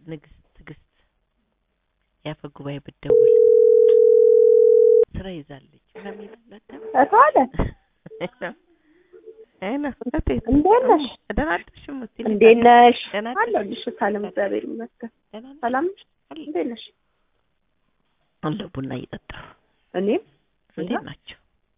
ንግስት ትዕግስት የአፈ ጉባኤ ብትደውል ስራ ይዛለች ምናምን ይላል አታውቅም? እተዋለ አይ ነው እቴት እንዴት ነሽ? ደህና አደርሽም እስቲ እንዴት ነሽ? ደህና አደርሽ? አለሁልሽ ሰላም፣ እግዚአብሔር ይመስገን። ደህና ነሽ? ሰላም ነሽ? አለሁ። እንዴት ነሽ? አለሁ ቡና እየጠጣሁ እኔም እንዴት ናቸው?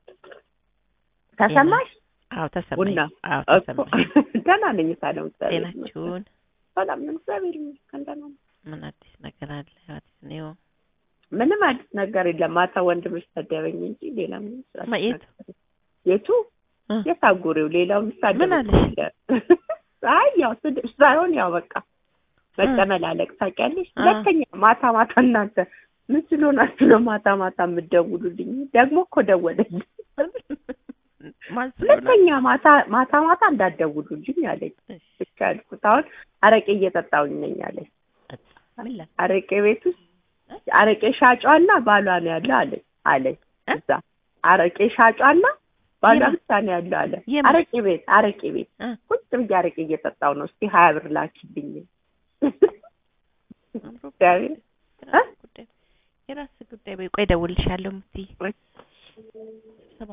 ተሰማሽ? አዎ ተሰማኝ። ቡና አዎ እኮ ተሰማኝ። ደህና ነኝ ሰላም፣ እግዚአብሔር ይመስገን። ጤናችሁን ሰላም ነኝ እግዚአብሔር ይመስገን ደህና ነኝ። ምን አዲስ ነገር አለ? አዲስ ነው ምንም አዲስ ነገር የለም። ማታ ወንድምሽ ሰደበኝ እንጂ ሌላ ምንም ስራ ማ- የት? የቱ እ? የታጉሬው ሌላው የሚሳደብ ምን አለሽ? አይ ያው ስድብ ሳይሆን ያው በቃ መጨመላለቅ ታውቂያለሽ። እ። ሁለተኛ ማታ ማታ እናንተ ምን ስለሆናችሁ ነው ማታ ማታ የምትደውሉልኝ? ደግሞ እኮ ደወለልኝ። ማን ስለሆነ? ሁለተኛ ማታ ማታ ማታ እንዳትደውሉልኝ አለኝ። እሺ፣ ብቻ ያልኩት አሁን አረቄ እየጠጣሁኝ ነኝ አለኝ። ጠጣ። ምን ላል? አረቄ ቤት ውስጥ አረቄ ሻጯና ባሏ ነው ያለው አለኝ አለኝ እ? እዛ አረቄ ሻጯና ባሏ የማ- ብቻ ነው ያለው አለ። የማ- አረቄ ቤት አረቄ ቤት እ? ቁጭ ብዬ አረቄ እየጠጣሁ ነው። እስቲ ሀያ ብር ላኪልኝ። አምሮ እግዚአብሔር የራስህ ጉዳይ የራስህ ጉዳይ። በይ ቆይ እደውልልሻለሁ የምትይ ወይ